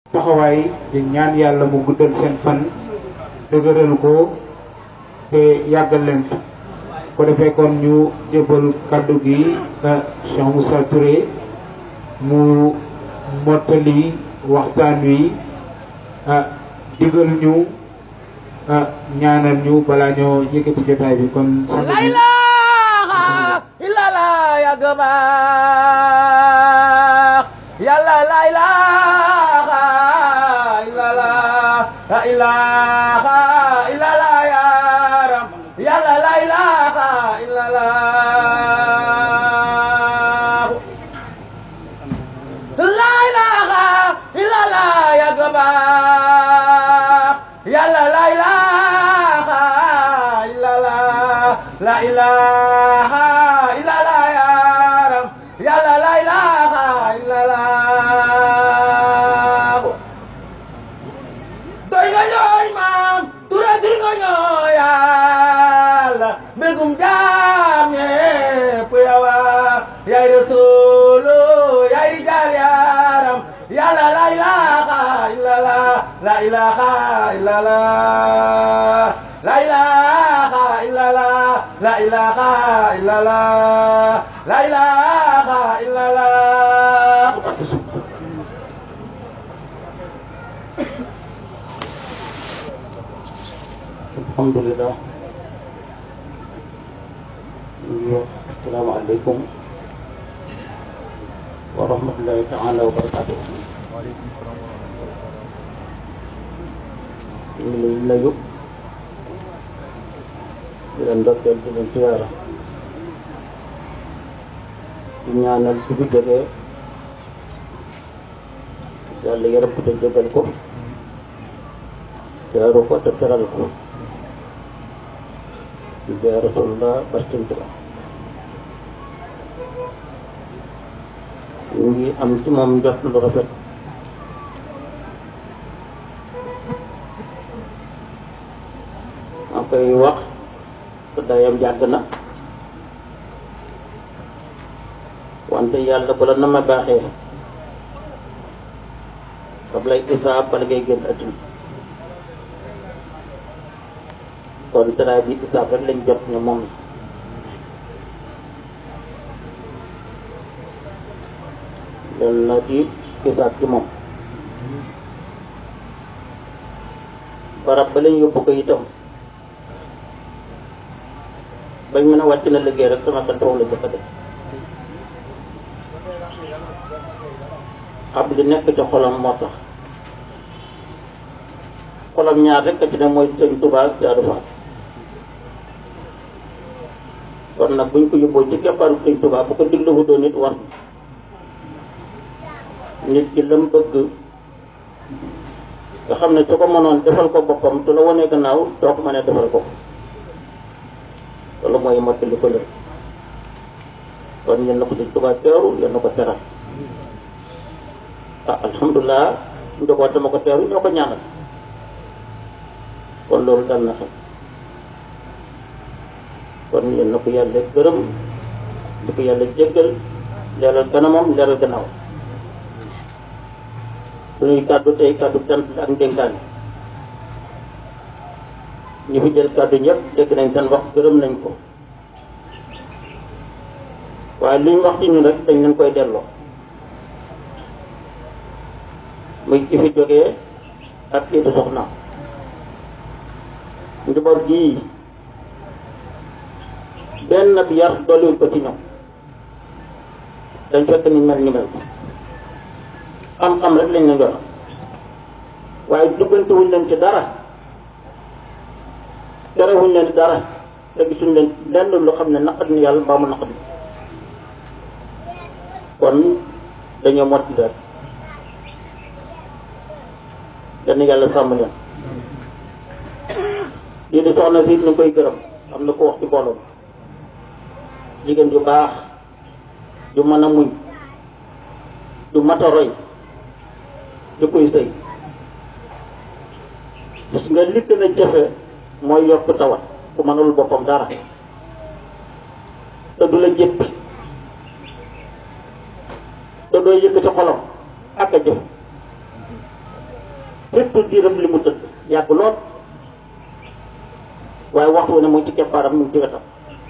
taxawaay di ñaan yàlla mu guddal seen fan dëgëral ko te yàggal leen fi ko defee kon ñu jébal kaddu gi Cheikh Moussa Touré mu mottali waxtaan wi digal ñu ñaanal ñu balaa ñoo yëkkati jotaay bi kon la ilaha illallah ya gëbaax yàlla la ilaha illallah la ilaha illallah ya ram yàlla la ilaha illallah la ilaha illallah ya gëbaax yàlla la ilaha illallah la ilaha illallah ya ram yàlla la ilaha illallah doy nga ñooy maam tura di nga ñooy yàlla mbégum jaam ñépp yawa yaay rasulu yaay rijaal yaram yàlla la ilaha illallah la ilaha illallah la ilaha illallah la ilaha illallah la ilaha illallah alhamdulillah ñu ngi wax asalaamaaleykum wa rahmatullahi taala wa barakatuh ñu ngi lay nuyu di leen ndokkeel di leen siyaara di ñaanal ci fi jógee yàlla yërëm ko te jégal ko teeru ko te teral ko di jaay rasulullah bastin tuba ñu ngi am ci moom njort lu rafet maa koy wax te dayam yàgg na wante yàlla bu la na ma baaxee daf lay isaab bala ngay génn adduna kon teraay bi isaab rek lañ jot ne moom loolu na di isaab ci moom barab ba lañ yóbbu ko itam bañ mën a wàcc na liggéey rek sama xel foofu la jëkk def xam li nekk ci xolam moo tax xolam ñaar rek a ci ne mooy sëñ Tuubaa ak Jaadu Faal kon nag buñ ko yóbboo ci keppaaru sëñ Tuubaa bu ko digluwu doon nit war nit ki lam bëgg nga xam ne su ko mënoon defal ko boppam su la wonee gannaaw doo ko mënee defal ko loolu mooy mottali ko lër kon yal na ko sëñ Tuubaa teeru yal na ko teral ah alhamdulilah njaboot dama ko teeru ñoo ko ñaanal kon loolu dal na xel kon yal na ko yàlla gërëm di ko yàlla jéggal leeral kanamam leeral gannaaw suñuy kàddu tey kàddu cant la ak ndénkaan ñu fi jël kàddu ñëpp dégg nañ seen wax gërëm nañ ko waaye li ñu wax ci ñun rek dañ leen koy delloo muy ki fi jógee ak kii di soxna njaboot gii benn bi yar dolliwuñ ko ci ñoom dañ fekk ni mel ni mel xam-xam rek lañ leen yor waaye duggantewuñ leen ci dara terewuñ leen dara te gisuñ leen lenn lu xam ne naqat ni yàlla mbaa mu naqat ni kon dañoo motti rek kenn yàlla sàmm leen lii di soxna si ñu koy gërëm am na ko wax ci mbooloo jigéen ju baax ju mën a muñ ju mat a roy ju koy sëy gis nga li gën a jafe mooy yokk tawat ku mënul boppam dara te du la jéppi te doo yëkkati xolam ak a jëf surtout diiram li mu tëdd yàgg lool waaye waxtu ne mu ngi ci keppaaram mu ngi ci wetam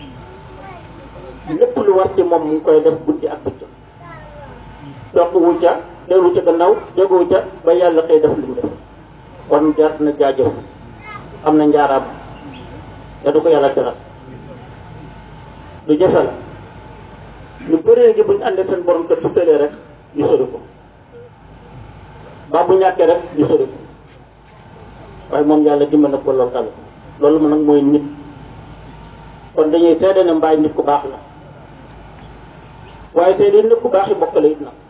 lépp lu war ci moom mu ngi koy def guddi ak bëccëg topp wu ca dellu ca gannaaw jógewu ca ba yàlla xëy def li mu def kon jar na jaajëf am na njaaraam te du ko yàlla teral lu jafe la lu bëree ngi buñ àndee seen borom kër su tëlee rek ñu sori ko ba bu ñàkkee rek ñu sori ko waaye moom yàlla dimbal na ko loolu tamit loolu nag mooy nit kon dañuy seede ne mbaay nit ku baax la waaye seede nit ku baax yi mbokk la it nag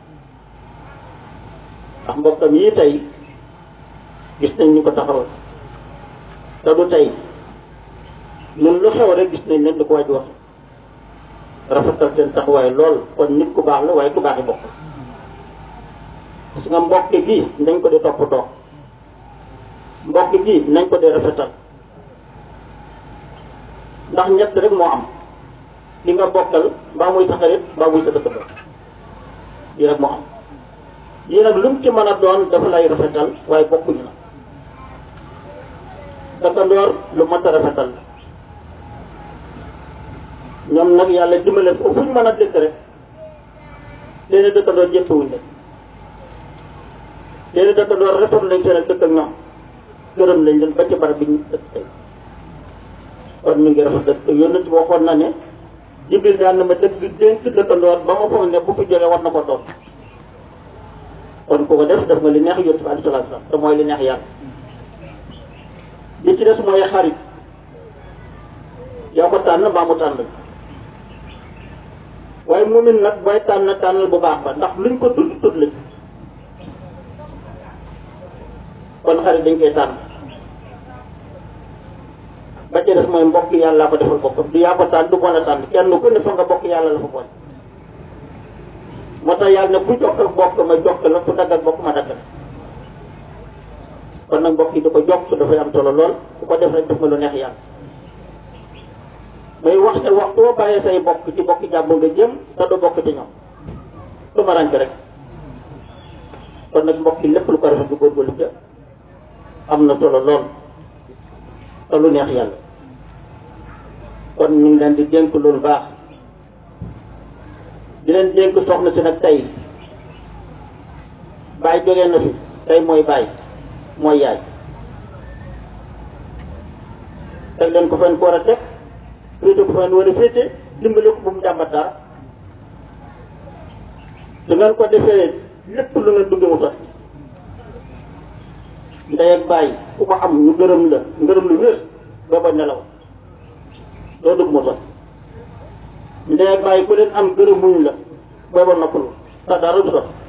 ndax mbokkam yii tey gis nañ ñu ko taxawal te du tey ñun lu xew rek gis nañ leen di ko waaj wax rafetal seen taxawaay lool kon nit ku baax la waaye ku baax yi bokk gis nga mbokk gi nañ ko di toppatoo mbokk gi nañ ko di rafetal ndax ñett rek moo am li nga bokkal mbaa muy sa xarit mbaa muy sa dëkkandoo lii rek moo am lii nag lu mu ci mën a doon dafa lay rafetal waaye bokkuñu na dëkkandoor lu mat a rafetal la ñoom nag yàlla dimbale ko fu ñu mën a dëkk rek léegi dëkkandoor jëppewuñ leen léegi dëkkandoor rafet lañ seen ak dëkk ak ñoom gërëm lañ leen ba ci barab bi ñu dëkk tey kon ñu ngi rafet dëkk yónnent bi waxoon na ne jibril daan na ma dëkk dénk dëkkandoor ba ma foog ne bu fi jógee war na ko doon kon ku ko def def nga li neex yónnent bi alayhi salaatu salaam te mooy li neex yàlla li ci des mooy xarit yaa ko tànn mbaa mu tànn waaye moomin nag booy tànn tànnal bu baax ba ndax luñ ko tudd tudd la kon xarit dañ koy tànn ba ci des mooy mbokk yàlla ko defal boppam du yaa ko tànn du bon a tànn kenn ku ne fa nga bokk yàlla la fa boole moo tax yàlla ne ku jokk ak bokk ma jokk la ku dagg ak bokk ma dagg la kon nag mbokk yi da ko jokk dafay am solo lool ku ko def rek def nga lu neex yàlla may wax ne waxtu boo bàyyee say bokk ci bokk jàmm nga jëm te du bokk ci ñoom lu ma rànk rek kon nag mbokk yi lépp lu ko rafet du góorgóorlu ca am na solo lool te lu neex yàlla kon ñu ngi leen di dénk loolu baax di leen dénk soxna si nag tey baay jógee na fi tey mooy baay mooy yaay teg leen ko fen ko war a teg féete ko fen war a féete dimbale ko bu mu jàmbat dara su ngeen ko defee lépp lu ngeen dugge mu sotti ndey ak bàyyi ku ko am ñu gërëm la ngërëm lu wér booba nelaw doo dugg mu sotti ndey ak bàyyi ku leen am gërëm muñ la booba noppalu te dara du sotti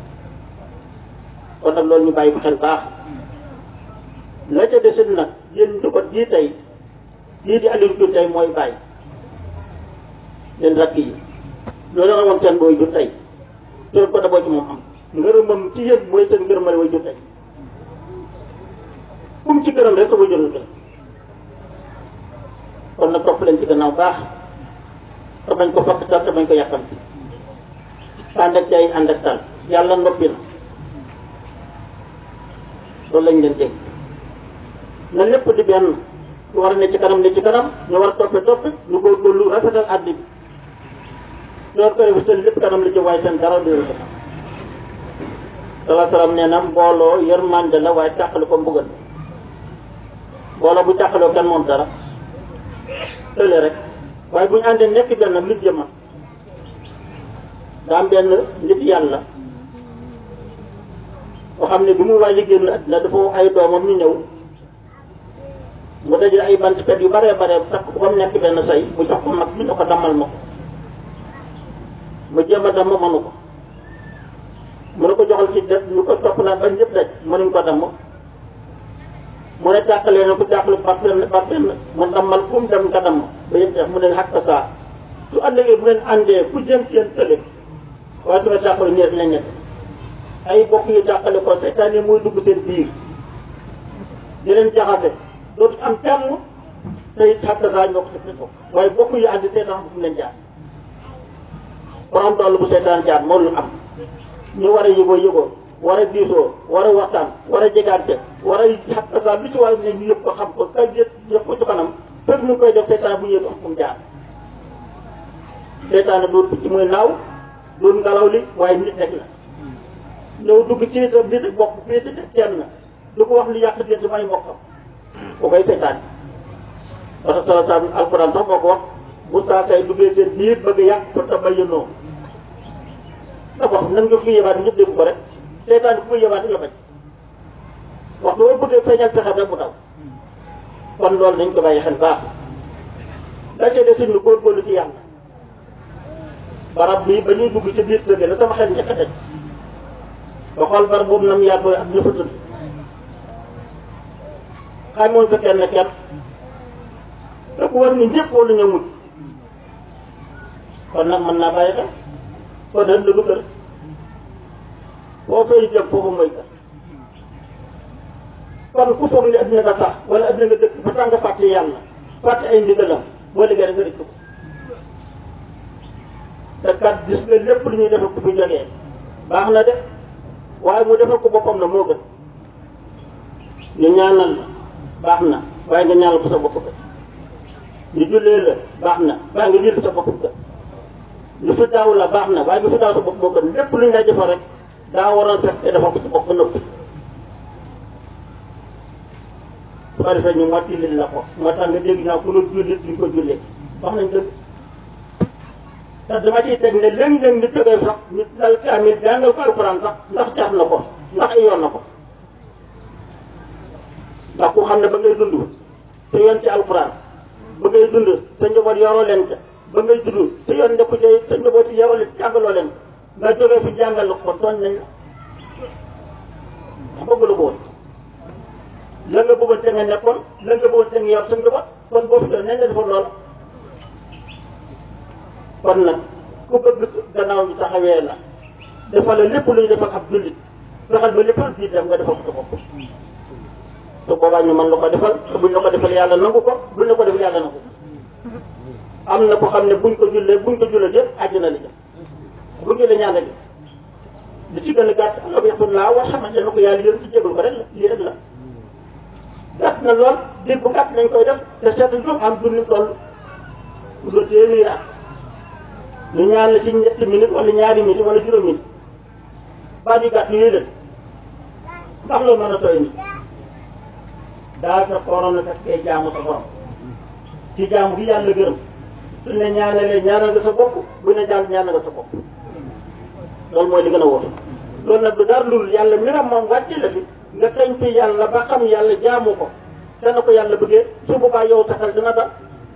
kon nag loolu ñu bàyyi ko xel baax la ca desit nag yéen du ko jii tey lii di Aliou Diouf tey mooy bàyyi leen rakk yi loolu la woon seen booy jur tey loolu ko daboo ci moom am ngërëmam ci yéen mooy seen ngërëmale way jur tey kum ci gërëm rek sa way jur la gërëm kon nag topp leen ci gannaaw baax te bañ ko fakk tal te bañ ko yàkkam ci ànd ak tey ànd ak tal yàlla noppi na loolu lañ leen dégg na lépp di benn ñu war a ne ci kanam ne ci kanam ñu war a toppe toppe ñu góorgóorlu rafetal àddi bi loolu ko def seen lépp kanam la ci waaye seen dara du leen kanam salaa salaam nee na mbooloo yërmande la waaye tàqali ko mbugal mbooloo bu tàqaloo kenn moom dara tële rek waaye bu ñu àndee nekk benn nit jëma daa am benn nit yàlla boo xam ne bi mu waaj a génn àddina dafa ay doomam ñu ñëw mu dajale ay bant pet yu bare bare takk ko ba mu nekk benn say mu jox ko mag mi ne ko dammal ma ko mu jéem a damm mënu ko mu ne ko joxal ci def ñu ko topp naa ba ñëpp daj mënuñ ko damm mu ne tàqalee na ko tàqale par benn par benn mu dammal fu mu dem nga damm ba yëpp def mu ne xàq saa su àllëgee bu ngeen àndee ku jëm seen tële waaye su ma tàqale ñeet la ñett ay bokk yu tàqale ko seytaan yi muy dugg seen biir di leen jaxase dootu am kenn tey xàq saa ñoo ko def ko waaye bokk yu àndi seytaan bu fu mu leen jaar borom toll bu seytaan jaar moo lu am ñu war a yëgoo yëgoo war a diisoo war a waxtaan war a a jegaante war a xat sa lu ci war ne ñu yëpp ko xam ko kay jët yëpp ko ci kanam fekk ñu koy def seytaan bu ñëwee du am fu mu jaar seytaane doon picc muy naaw doon ngelaw li waaye nit rek la ñëw dugg ci itam nit bokk fii di kenn du ko wax lu yàq diggante may mbokkam bu koy seytaan parce que sa alquran sax moo ko wax bu saa say duggee seen biir bëgg yàq fa tabayyanu da ko wax nan nga fi yebaat ñëpp dégg ko rek seytaan ku muy yebaat la bañ waxtu boo bëggee feeñal pexe rek mu daw kon loolu nañ ko bàyyi xel baax la ca des ñu góorgóorlu ci yàlla barab bi ba ñuy dugg ci biir kër la sama xel njëkk a teg ba xool barab boobu nam yaatoo ak ña fa tëdd xamoon fa kenn kenn te ku war ni ñëpp wala ñoo mujj kon nag mën naa bàyyi xel kon nag du kër boo fay jëm foofu mooy kër kon ku foog ne adduna nga sax wala adduna nga dëkk ba tax nga fàtte yàlla fàtte ay ndigalam boo liggéey nga rëcc ko te kat gis nga lépp lu ñuy defal ku fi jógee baax na de waaye mu defal ko boppam la moo gën ñu ñaanal la baax na waaye nga ñaanal ko sa bopp ka ñu jullee la baax na waaye nga julli sa bopp ka lu fi daaw la baax na waaye lu fi daaw sa bopp moo gën lépp lu ñu lay defal rek daa waroon fekk te defal ko sa bopp ba noppi su ko defee ñu mottali la ko moo tax nga dégg naa ku la jullit duñ ko jullee wax nañ dëgg te dama ciy teg ne léeg-léeg nit jógee sax nit dal kaamil jàngal ko alxuraan sax ndax caaf na ko ndax ay yoon na ko ndax ku xam ne ba ngay dund te yoon ci alxuraan ba ngay dund te njaboot yoroo leen ca ba ngay dund te yoon nekku ci te njaboot yoroo leen jàngaloo leen nga jógee fi jàngal ko tooñ nañ la ndax bëgg la ko woon la nga bëggoon te nga nekkoon la nga bëggoon te nga yor sa njaboot kon boo fi doon nañ la defoon loolu kon nag ku bëgg gannaaw ñu taxawee la defal la lépp luy defal ab jullit fexeel ba lépp di dem nga defal ko sa bopp te boobaa ñu mën la ko defal te buñ la ko defal yàlla nangu ko buñ la ko defal yàlla nangu ko am na ko xam ne buñ ko jullee buñ ko jullee yëpp àjjana la jëm buñ jullee ñaan rek li ci gën a gàtt ala bi yaxtun laa war xamante na ko yàlla yéen ci jégal ko rek la lii rek la gàtt na lool diir bu gàtt nañ koy def te seetlu ñu am dund toll lu téeméeri at ñu ñaan la ci ñetti minute wala ñaari minute wala juróom minute baat yu gàtt yooyu leen ndax loolu mën a tooy ni daal sa xorom na fekkee jaamu sa borom ci jaamu gi yàlla gërëm su ne ñaanalee ñaanal nga sa bopp bu ne jàll ñaanal nga sa bopp loolu mooy li gën a wóor loolu nag du dara lul yàlla miram moom wàcce la fi nga kañ fi yàlla ba xam yàlla jaamu ko te na ko yàlla bëggee su boobaa yow saxal dina dal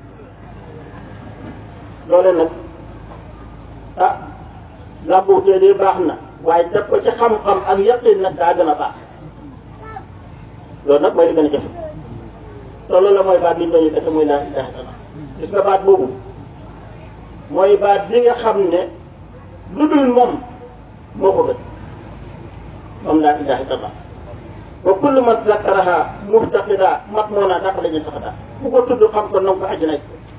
loole nag ah làmbuutee de baax na waaye def ko ci xam-xam ak yaqin nag daa gën a baax loolu nag mooy li gën a jafe te loolu la mooy baat bi ñu doon defe muy laa ilaha illallah gis nga baat boobu mooy baat bi nga xam ne lu dul moom moo ko gën moom laa ilaha illallah wa kullu man zakaraha muftaqida mat moo naa dàq la ñu saxata ku ko tudd xam ko nanga ko àjjana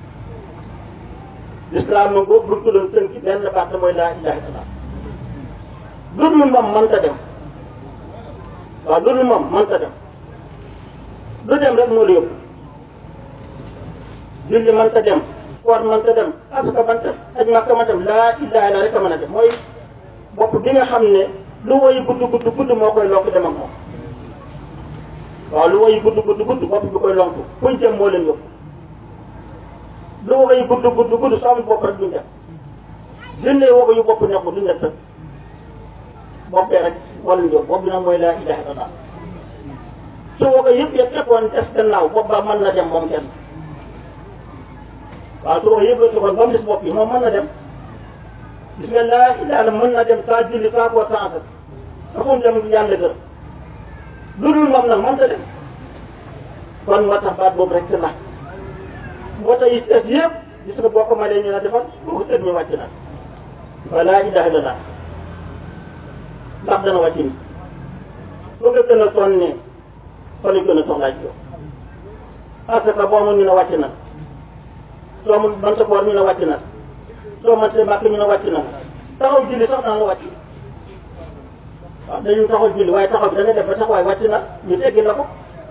lislaam moom boobu buñ ko doon tënk benn baat la mooy laa ilaha illallah lu dul moom mënta dem waaw lu dul moom mënta dem lu dem rek moo la yóbbu julli mënta dem koor mënta dem asaka mënta aj makka mënta dem laa ilaha illa rek a mën a dem mooy bopp bi nga xam ne lu woy gudd gudd gudd moo koy lonk dem ak moom waaw lu woy gudd gudd gudd bopp bi koy lonk fuñ jëm moo leen yóbbu lu woy gudd gudd gudd soo amul bopp rek duñ dem junne woo yu bopp nekk duñ def rek boppee rek moo leen yóbbu bopp bi nag mooy laa ilaha illallah su woo ko yëpp yëpp fekkoon des gannaaw bopp ba mën na dem moom kenn waaw su woo ko yëpp yëpp fekkoon ba mu des bopp yi moom mën na dem gis nga laa ilaha mën na dem saa julli saa koor saa asat dafa mu dem yàlla gërëm lu dul moom nag mënta dem kon moo tax baat boobu rek te nax moo tax it des yëpp gis nga boo ko mënee ñu ne defal boo ko tëj ñu wàcc na wa laa ilaha illallah ndax dana wàcc ni foo nga gën a sonnee fa lañ gën a soxlaa ci yow parce que boo mun ñu ne wàcc na soo mun man sa koor ñu ne wàcc na soo man see màkk ñu ne wàcc na taxaw julli sax daan la wàcc waaw dañu taxaw julli waaye taxaw bi da nga def ba taxawaay wàcc na ñu teggil la ko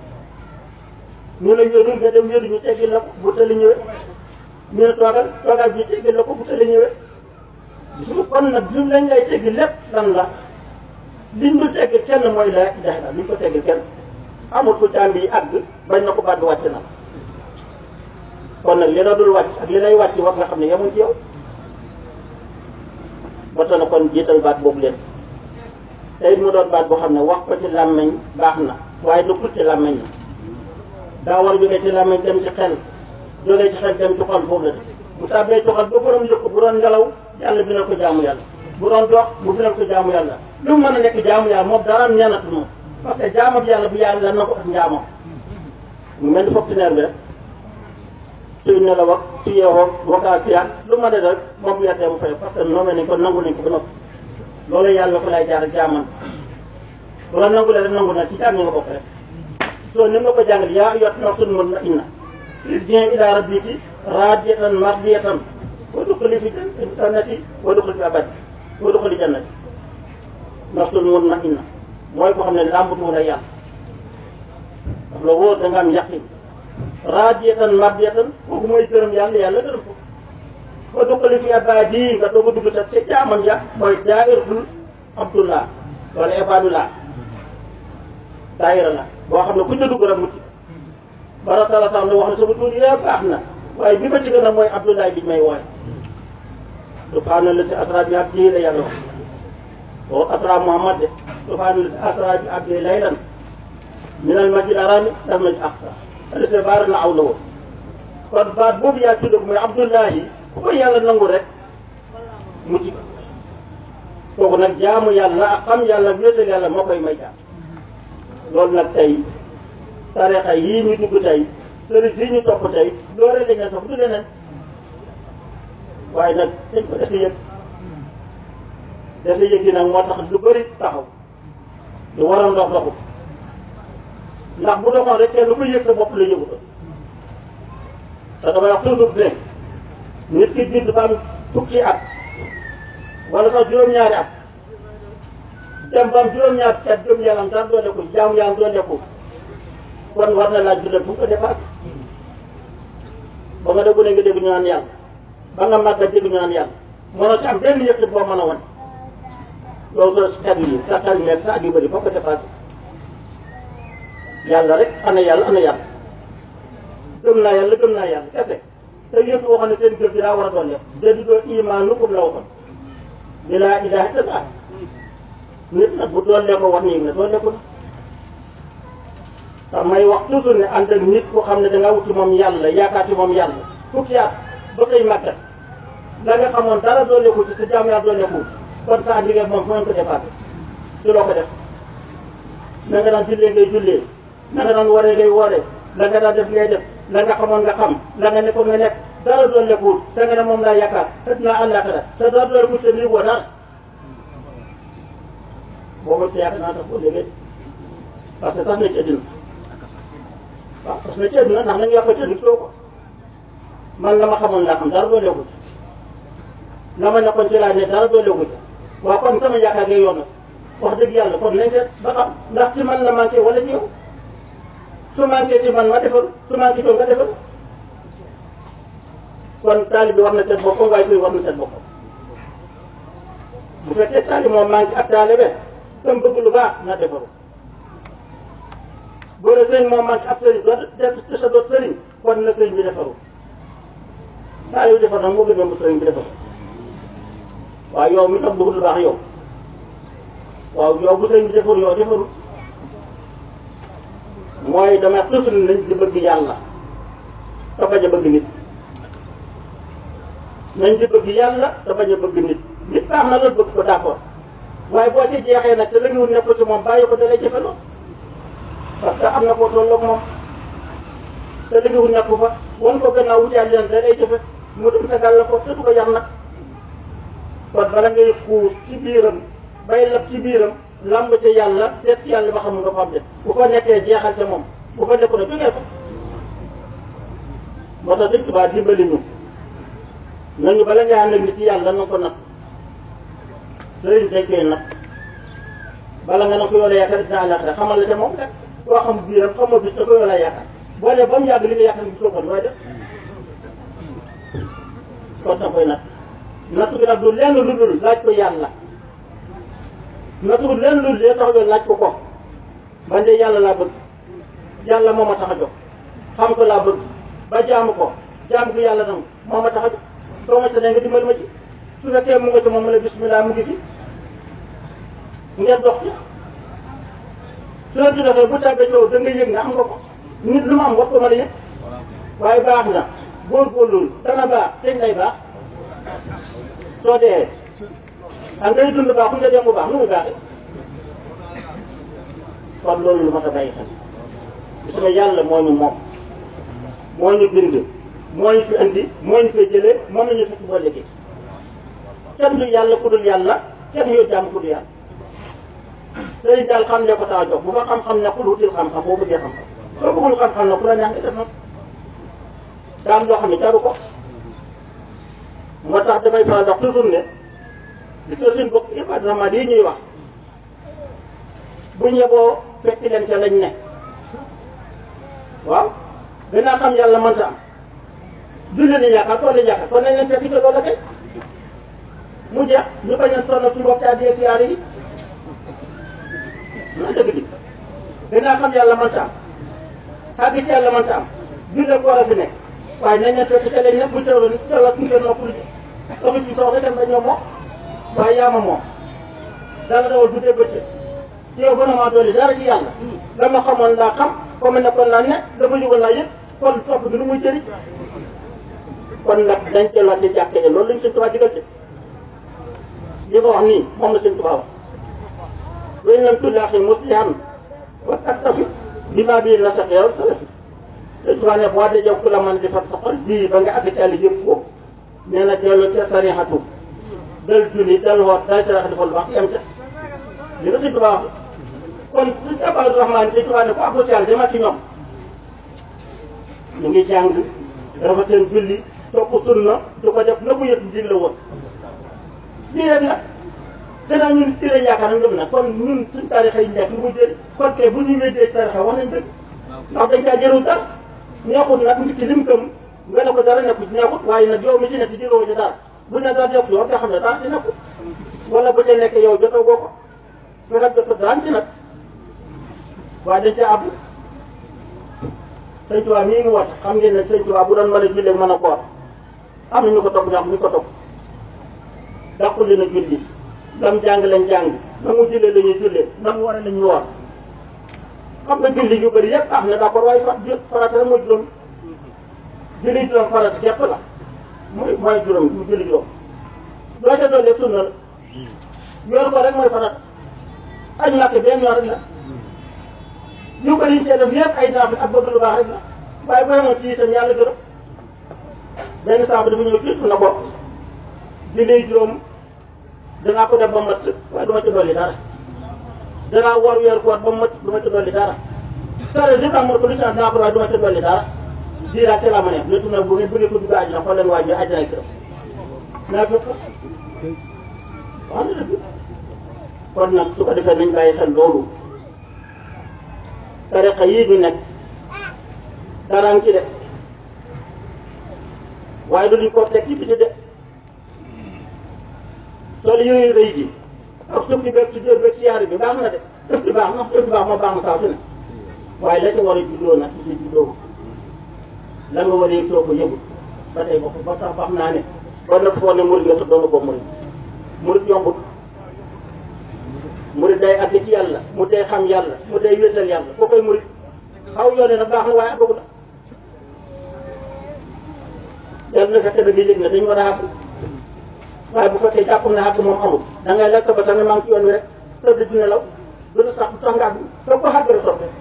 ñu la wéeru nga dem wéeru ñu teggil la ko bu tëli ñëwee ñu ne toogal toogal bi ñu teggil la ko bu tëli ñëwee su kon nag lim lañ lay teggil lépp lan la liñ du teggil kenn mooy la ilaha illa liñ ko teggil kenn amul ku jaam bi àgg bañ na ko baat bi wàcc na kon nag li la dul wàcc ak li lay wàcc wax nga xam ne yemuñ ci yow ba tax na kon jiital baat boobu leen tey mu doon baat boo xam ne wax ko ci làmmeñ baax na waaye lu ci làmmeñ na daa war a jógee ci làmmeñ dem ci xel jógee ci xel dem ci xol foofu la de bu tàbbee ci xol ba borom yëg ko bu doon ngelaw yàlla bindal ko jaamu yàlla bu doon dox bu bindal ko jaamu yàlla lu mu mën a nekk jaamu yàlla moom dara am ñanatu moom parce que jaamu ak yàlla bu yàlla na ko ak njaamam mu mel ni fonctionnaire bi rek suy nelaw ak su yeewoo vocal si lu ma def rek moom bu yettee mu fay parce que nommé nañ ko nangu nañ ko ba noppi loolu yàlla ko lay jaar ak jaaman bu la nangu rek nangu na ci jaam ñi nga bokk rek soo ni nga ko jàngal yaa yot nafsun mutma'inna irji'i ila rabbiki raadiyatan mardiyatan wadxuli fi jannati wadxuli fi abadi wadxuli jannati nafsun mutma'inna mooy ko xam ne làmbatuwul ak yàlla daf la wóor da nga am yaqin raadiyatan mardiyatan kooku mooy gërëm yàlla yàlla gërëm ko ba duqali fi abadi nga doog a dugg sa ca jaamam ya mooy daayiratul abdullah wala ibadullah daayira la boo xam ne ku ñu dugg rek mucc bara tala tam ne wax ne sama tuur yëpp baax na waaye bi ma ci gën a mooy abdullah bi may wooye subhaana la si asra bi abdi la yàlla wax o asra muhammad de subhaana la si asra bi abdi laylan min al masjid arami dal masjid aqsa alise baara na aw la woon kon baat boobu yaa tudd ko mooy abdullahi ku ko yàlla nangu rek mucc kooku nag jaamu yàlla ak xam yàlla wéetal yàlla moo koy may jaam loolu nag tey tarixa yii ñu dugg tey sëriñ yi ñu topp tey loolu lañ leen topp du leneen waaye nag dañ ko dese yëg dese yëg yi nag moo tax lu bëri taxaw lu waroon dox doxu ndax bu doxoon rek kenn lu ko yëg sa bopp la yëgu ko te damay wax toujours ne nit ki judd ba am fukki at wala sax juróom-ñaari at dem ba am juróom-ñaari at jëm yàlla dara doole ko jaamu yàlla doole ko kon war na laaj dundal fu mu ko dépassé ba nga déggu ne nga dégg ñu naan yàlla ba nga màgg dégg ñu naan yàlla mënoo ci am benn yëkkit boo mën a wan loolu soo xel yi sa xel nekk sa at yu bëri foo ko dépassé yàlla rek ana yàlla ana yàlla gëm naa yàlla gëm naa yàlla kese te yëpp waxoon ne seen gëm bi daa war a doon def déedéet doo imaanukum la waxoon bi laa ilaaha illallaah nit nag bu doon ko war nii ne doon ko na may wax toujours ne ànd ak nit ku xam ne da nga wut ci moom yàlla yaakaar ci moom yàlla fukki at ba koy màggat la nga xamoon dara doon ko ci sa jaam yaa doon ko kon sa liggéey moom fu ngeen ko dépassé su loo ko def na nga daan jullee ngay jullee na nga daan waree ngay wooree la nga daan def ngay def la nga xamoon nga xam la nga nekkoon nga nekk dara doon lekkuwul te nga ne moom laa yaakaar te dinaa àllaaxira te dara doon ko te lii woo dara boobu ci yaakaar naa tax boo léegi parce que tax na ci àddina waaw parce que ci àddina ndax nañu yàq ci àddina ko man la ma xamoon laa xam dara doon lekkul la ma nekkoon ci laa ne dara doon lekkul waaw kon sama yaakaar ngay yoon wax dëgg yàlla kon nañ seet ba xam ndax ci man la manqué wala ci yow su manqué ci man ma defal su manqué ci nga defal kon taali bi war na seet boppam waaye kuy war na seet boppam bu fekkee taali moom manqué ak taali be tam bëgg lu baax na defaru boo dee sëriñ moom manqué ab sëriñ doo def ci sa doot sëriñ kon na sëriñ bi defaru taali bi defar nag moo gën a mu sëriñ bi defaru waaw yow mi tam bëgg lu baax yow waaw yow bu sëriñ bi defaru yow defaru mooy dama toujours nañ di bëgg yàlla te bañ a bëgg nit nañ di bëgg yàlla te bañ a bëgg nit nit baax na loolu bëgg ko d'accord waaye boo ci jeexee nag te la ñu nekk ci moom bàyyi ko dalay jëfeloo parce que am na koo tolloog moom te la ñu nekk fa wan ko gannaaw wuti leen da lay jëfe mu dem sa gàll ko te du ko yar nag kon bala ngay xuus ci biiram bay lab ci biiram lamb ca yàlla seet ci yàlla ba xam nga ko am de bu ko nekkee jeexal ca moom bu ko nekku ne jógee ko moo tax sëñ Tuubaa dimbali ñu nañu bala ngay ànd ak nit ci yàlla na ko nag sëriñ dañ koy nag bala nga ne ko yow la yaakaar dina àllaaxira xamal la te moom rek koo xam biiram xamoo bis te ko yow la yaakaar boo dee ba mu yàgg li nga yaakaar gisoo ko looy def kon da koy natt natt bi nag du lenn lu dul laaj ko yàlla natt bi lenn lu dul lee tax yoon laaj ko ko man de yàlla laa bëgg yàlla moo ma tax a jóg xam ko laa bëgg ba jaamu ko jaamu ko yàlla nag moo ma tax a jóg soo ma ca ne nga dimbali ma ci su fekkee mu nga ci moom mu ne bismillah mu ngi fi ngeen dox ci su la ci doxee bu tàbbee coow da nga yëg nga am nga ko nit lu mu am wax ko mën a yëg waaye baax na góorgóorlu dana baax teñ lay baax soo dee ak ngay dund baax ku nga dem bu baax nu muy baaxee kon loolu lu mat a bàyyi xel gis nga yàlla moo ñu moom moo ñu bind moo ñu fi andi moo ñu fi jëlee moom la ñu fekk boo liggéey kenn du yàlla ku dul yàlla kenn yoo jàmm ku dul yàlla sëriñ daal xam ne ko tax a jox bu ko xam-xam nekkul wutil xam-xam boo bëggee xam-xam soo bëggul xam-xam nag ku la neex nga def nag daa am loo xam ne jaru ko moo tax damay faral dox toujours ne gis nga suñ bokk ibadat yi ñuy wax bu ñeboo fekk leen ca lañ ne waaw gannaaw xam yàlla mënta am julli ni yaakaar tool yi yaakaar kon nañ leen fekk ca loola kay mu jeex ñu bañ a sonn suñu bopp ci àddiyee siyaare yi loolu dëgg bi gannaaw xam yàlla mënta am xàgg ci yàlla mënta am julli ko war a fi nekk waaye nañ leen fekk ca lañ ne bu tëral tëral suñu seen nopplu ji doxi ci soxla dem ba ñoom moom waaye yaa ma moom dala dawal guddee bëccëg ci yow gën a maa dolli dara ci yàlla dama xamoon laa xam comme nekkoon laa ne dama jógoon laa yëg kon topp gi lu muy jëriñ kon nag dañ delluwaat ci jàkkee loolu lañ sëñ Tuubaa digal ci li ko wax nii moom la sëñ Tuubaa wax wéñ lam tullaaxi muslihan wa taktafi bi maa bii na sax yow salafi sëñ Tuubaa ne boo dee jow ku la mën di fat sa xol bii ba nga àgg ci àll yëpp ko nee na dellu ca sarixatu dal julli dal woot dal sarax defal lu baax yem ca li nga sëñ Tuubaa wax kon suñ Abdou Rahman sëñ Tuubaa ne ko àggu ci yàlla demal ci ñoom ñu ngi jàng dafa seen julli topp sunna du ko def na ko yëg di la woon lii rek nag gannaaw ñun ci lañ yaakaar nañ dem nag kon ñun suñ tarixa yi nekk lu muy jël kon kay bu ñu weddee tarixa wax nañ dëgg ndax dañ caa jërul dara neexut nag nit ki lim gëm nga ne ko dara nekku ci neexut waaye nag yow mi ci nekk jëloo ci dara bu ne dara nekk yow nga xam ne dara ci nekkut wala bu ca nekk yow jotoo goo ko fexeel jotoo dara ci nag waaye dañ caa àbb sëñ Tuubaa mii mu wax xam ngeen ne sëñ Tuubaa bu doon mën a jullee mën a koor am na ñu ko topp ñoo xam ñu ko topp dàqul leen a julli lam jàng lañ jàng na mu jullee la ñuy jullee na mu waree la ñuy woor xam nga julli yu bëri yëpp am na d'accord waaye fa farata rek mooy juróom julli juróom farata képp la mooy mooy juróom mu julli juróom loo ca doon lépp sunna la yor ko rek mooy farata añ màkk benn yoon rek la yu bëri yi cee def yëpp ay naaf ak bëgg lu baax rek la waaye boo yemoon ci itam yàlla gërëm benn saabu dafa ñëw ci na ko julli juróom danaa ko def ba mat waaye du ma ci dolli dara danaa war weer koor ba mat du ma ci dolli dara sare li tax ma ko lu ci danaa ko waaye du ma ci dolli dara diiraa ca la ma ne lépp nag bu ngeen bëggee ko dugg àjjana xool leen waa ji àjjana këram naa fekk wax na dëgg kon nag su ko defee nañ bàyyi xel loolu tariqa yii ñu nekk daraan ci de waaye du ñu ko teg ci biti de sol yooyu rëy ji ak suuf si beeg si jër beeg siyaare bi baax na de dëf bi baax na dëf bi baax moo baax na saa su ne waaye la ca war a juddoo nag ci juddoo la nga war a yëg soo ko yëgul ba tey bokk ba tax wax naa ne ba na foo ne murid nga te doona ko murid murid yombut murid day àgg ci yàlla mu day xam yàlla mu day wéetal yàlla koo koy murid xaw yoone nag baax na waaye àggagu la yàlla na fekk da nga yëg ne dañu war a àgg waaye bu fekkee jàpp na àgg moom amul da ngay lekk ba tamit maa ngi ci yoon wi rek tëdd di nelaw du la sax du tax nga àgg soo ko àgg rek soppe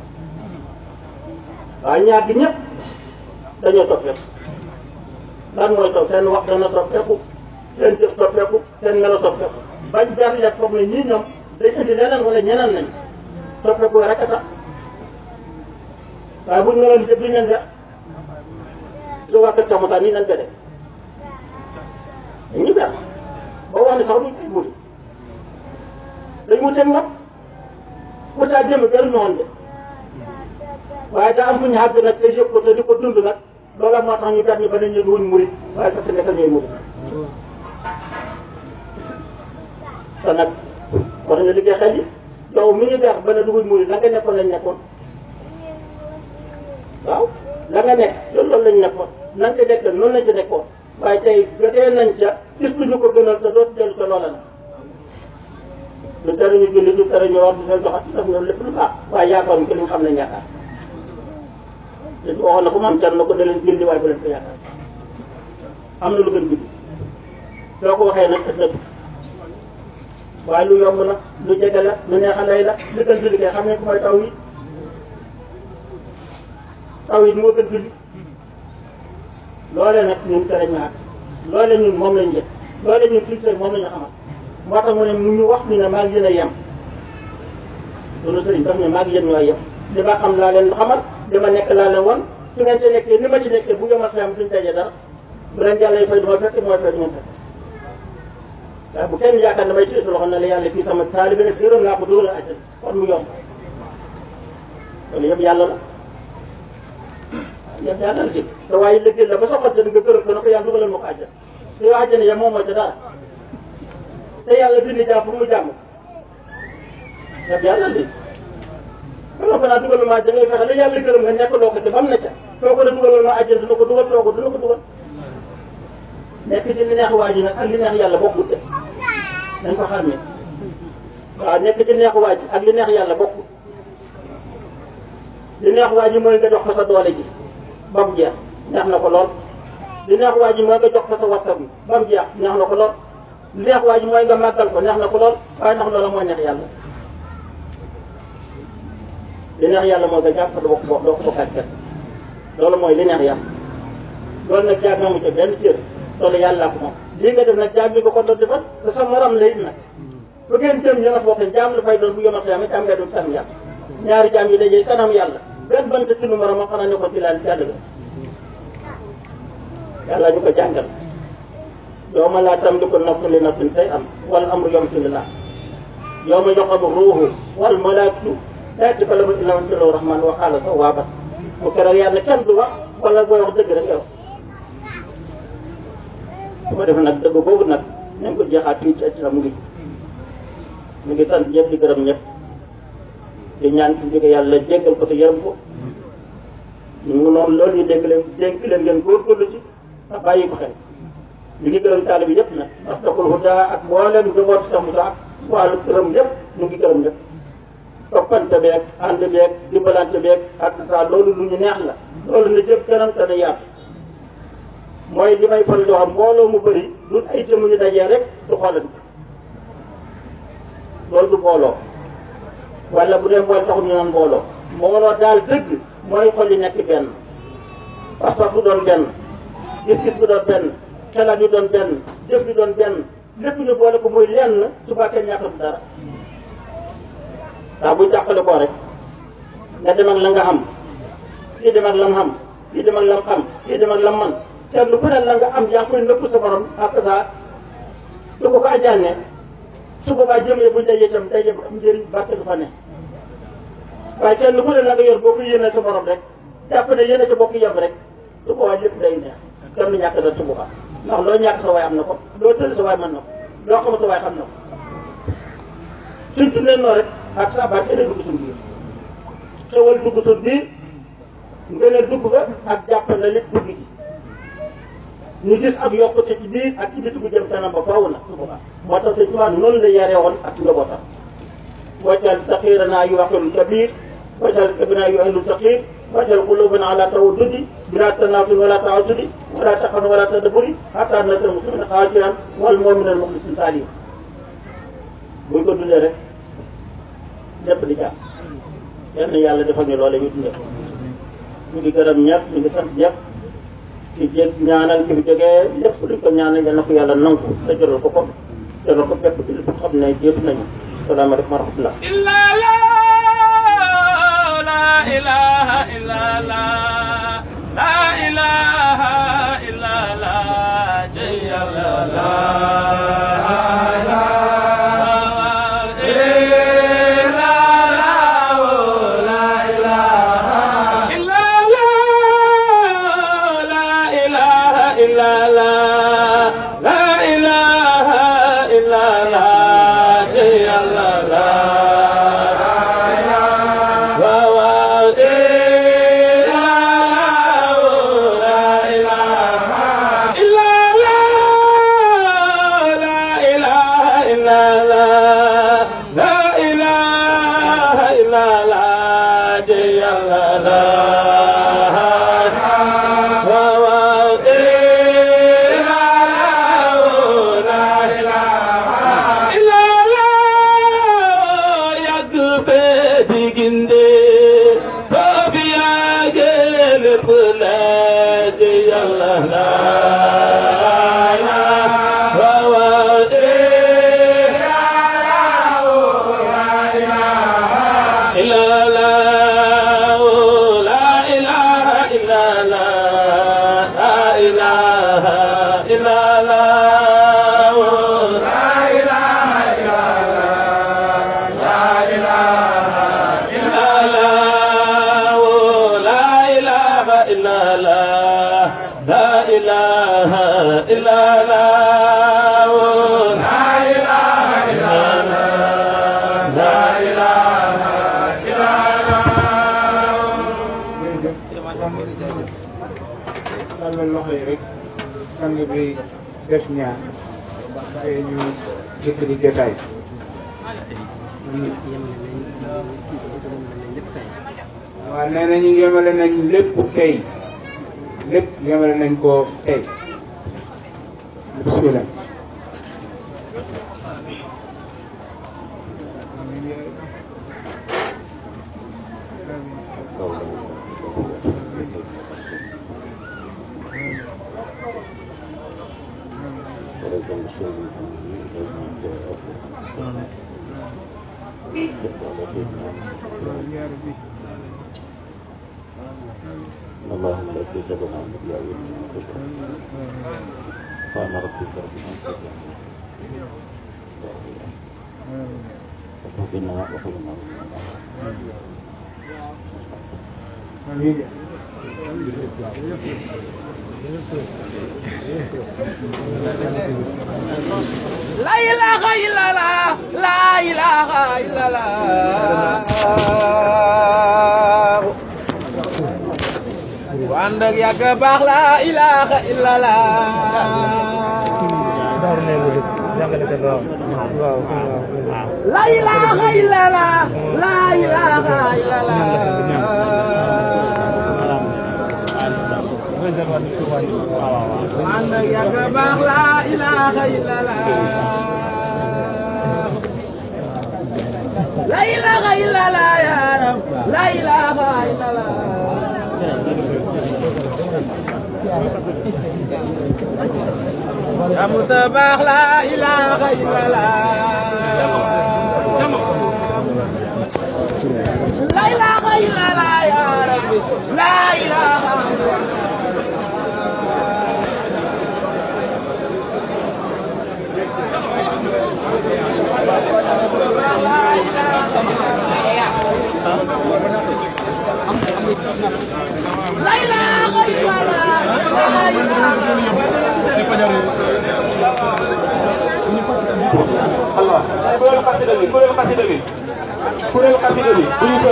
waaye ñaar gi ñëpp dañoo soppeeku lan mooy topp seen wax dana soppeeku seen jëf soppeeku seen melo soppeeku bañ ber lekk foog ne ñii ñoom day indi leneen wala ñeneen nañ soppeeku rek a tax waaye buñ meloon jëf duñ leen def su waa kër Moussa nii nañ ko def dañuy ber boo wax ne sax duñ koy muti dañ mu teg nag pourtant démb gënuñu woon de waaye daa am fu ñu àgg nag te yëg ko te di ko dund nag loola moo tax ñu tax ñu ba ne ñu wuñ murit waaye fekk nekk ñooy murit te nag war nga liggéey xel yi yow mi ñu beex ba ne du wuñ murit la nga nekkoon lañ nekkoon waaw la nga nekk loolu loolu lañ nekkoon na nga ca nekk noonu lañ ca nekkoon waaye tey jotee nañ ca gis lu ñu ko gënal te dootu dellu ca loola nag lu tere ñu julli lu tere ñu war di leen joxat def ñoom lépp lu baax waaye yaakaaruñ ko li nga xam ne yaakaar te waxoon na ko maam car na ko da leen julli waaye bu leen ko yaakaar am na lu gën julli soo ko waxee nag ëllëg waaye lu yomb la lu jege la lu neex a lay la li gën julli kay xam ne ko mooy taw yi taw yi moo gën julli loolee nag ñun tere ñaar loolee ñun moom lañ jëf loolee ñun culture moom la ñu xamal moo tax mu ne mu ñu wax ñu ne maa ngi yéen a yem loolu sëriñ daf ne maa ngi yéen ñooy yem li ma xam laa leen xamal li ma nekk laa leen wan su ngeen ci nekkee ni ma ci nekkee bu yemal xam duñ daje dara bu leen yàlla fay du ma fekk mooy fay du ngeen fekk waaye bu kenn yaakaar damay téye sa loxo ne la yàlla fii sama taalibe ne gërëm naa ko dóor a àjjana kon mu yomb loolu yëpp yàlla la yëpp yàlla la ci te waaye liggéey la ba soxal te nga gërëm ko na ko yàlla dugalal ma ko àjjana te yow àjjana ya moom moo ca dara te yàlla bind jaam pour mu jàmm yëpp yàlla li kon ko naa dugalal ma àjjana ngay fexe la yàlla gërëm nga nekk loo ko te bam na ca soo ko ne dugalal ma àjjana dina ko dugal soo ko dina ko dugal nekk ci li neex waa ji nag ak li neex yàlla bokkut de dañ ko xàmmee waaw nekk ci neex waa ji ak li neex yàlla bokkut li neex waa ji mooy nga jox ko sa doole ji ba mu jeex neex na ko lool li neex waa ji mooy nga jox ko sa wattar bi ba mu jeex neex na ko lool li neex waa ji mooy nga màggal ko neex na ko lool waaye ndax loola mooy neex yàlla li neex yàlla mooy nga jàpp ko doo ko doo ko bokkaat kenn loolu mooy li neex yàlla loolu nag jaag moomu ca benn cër loolu yàlla ko moom lii nga def nag jaam bi nga ko doon defal te sa morom la it nag bu ngeen jëm yéen a bokk jaam la fay doon bu yomat yaa jaam ngay doon kanam yàlla ñaari jaam yi dajee kanam yàlla benn bant ci nu morom xanaa ne ko ci laal jàll ga yàlla ñu ko jàngal yow ma laa tam li ko nafsun li nafsin say am wala amru yom si la yow ma yoxamu ruuhu wal malaatu daati ko la ma illa man tilo rahman wa xaala sa waa ba bu keroog yàlla kenn du wax wala booy wax dëgg rek yow su ko defee nag dëgg boobu nag nañ ko jeexaat fii ci àddina mu ngi mu ngi sant ñëpp di gërëm ñëpp di ñaan ci jóge yàlla jéggal ko te yërëm ko ñu noonu loolu ñu dégg leen dénk leen ngeen góorgóorlu ci te bàyyi ko xel ñu ngi gërëm taali bi yëpp nag ndax taxul huda ak mboolem njaboot sax mu sax wàllu gërëm ñëpp ñu ngi gërëm ñëpp toppante beeg ànd beeg dimbalante beeg ak saa loolu lu ñu neex la loolu na jëf kanam te na yaatu mooy li may faral di wax mbooloo mu bëri lu ay jëmm ñu dajee rek du xoolante loolu du mbooloo wala bu dee mbool taxul ñu naan mbooloo mbooloo daal dëgg mooy xol yi nekk benn pas-pas bu doon benn gis-gis bu doon benn xelaat yu doon benn jëf yu doon benn lépp ñu boole ko muy lenn suba kenn ñàkkatu dara ndax buy jàppale koo rek nga dem ak la nga xam kii dem ak lam xam kii dem ak lam xam kii dem ak lam man te lu bëri la nga am yaa ngi koy nëpp sa borom ak saa su ko ko ajaane su boobaa jëmee buñ dajee itam daje am njëriñ barke du fa ne waaye kenn lu bëri la nga yor boo ko yéene sa borom rek jàpp ne yéene sa bokk yem rek su boobaa lépp day neex kenn du ñàkk da su boobaa ndax loo ñàkk sa waay am na ko loo tëdd sa waay mën na ko loo xamul sa waay xam na ko suñ tuddee noonu rek ak sa baat ene dugg suñ biir xewal dugg suñ biir ngeen a dugg ba ak jàpp na lépp dugg ci ñu gis ak yokkute ci biir ak ci biti bu jëm kanam ba faaw na su boobaa moo tax sëñ Tuubaa noonu la yaree woon ak njabootam wajal saxiiranaa yu waxilu kabir wajal kabinaa yu ahlu saxiir wajal qulubana ala tawaddudi bila tanaasul wala taasudi wala taxan wala tadaburi hatta nasal muslimin xaasiran wal mu'minin muxlisin salim buñ ko dundee rek lépp di jàpp yenn yàlla defal ñu loole ñu dundee ko ñu ngi gërëm ñëpp ñu ngi sant ñëpp ci jég ñaanal ki fi jógee lépp luñ ko ñaanal yal na ko yàlla nangu te jëral ko ko jëral ko bépp ci li xam ne jéetu nañu salaamaaleykum wa rahmatullah إلا لا لا إله إلا لا لا إله إلا لا جي لا لا إله إلا لا tàllal loxo yi rek sang bi def ñaan te ñu jëkkëri jotaay waaw nee nañu yemale nañ lépp tey lépp yemale nañ ko tey bismillah اللهم لا تجعلنا عن الأولياء فأنا ربك رب العزة وتوفنا وحبنا La ilaha illallah, la ilaha illallah. Ku ànd ak yàgg baax la ilaha illallah. La ilaha illallah, la ilaha illallah. Ku ànd ak yàgg baax la ilaha illallah. La ilaha illallah ya Rab, la ilaha illallah. Ya Musa baax la ilaha illallah. La ilaha illallah ya Rabbi, la ilaha La ilaha illallah, la ilaha Allah kuréel xasida bi kuréel xasida bi kuréel xasida bi bu